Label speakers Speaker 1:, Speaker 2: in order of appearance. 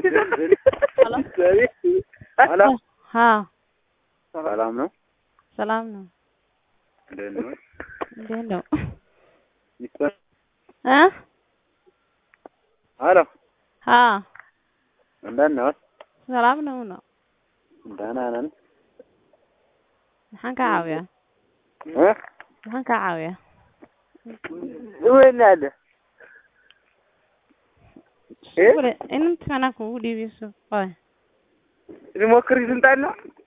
Speaker 1: ሄሎ
Speaker 2: हाँ
Speaker 1: ሰላም ነው?
Speaker 2: ሰላም ነው።
Speaker 1: እንዴት ነው?
Speaker 2: እንዴት ነው?
Speaker 1: ይስጠን።
Speaker 2: እ
Speaker 1: ሄሎ
Speaker 2: हाँ
Speaker 1: እንዴት ነው?
Speaker 2: ሰላም ነው ነው
Speaker 1: ደህና ነን።
Speaker 2: maxaan ka caawiyaa
Speaker 1: እ
Speaker 2: maxaan ka caawiyaa
Speaker 1: ወይኔ አለ እ
Speaker 2: Wale, inta anaa kugu dhiibeyso qoy
Speaker 1: ሊሞክር ስልጣን ነው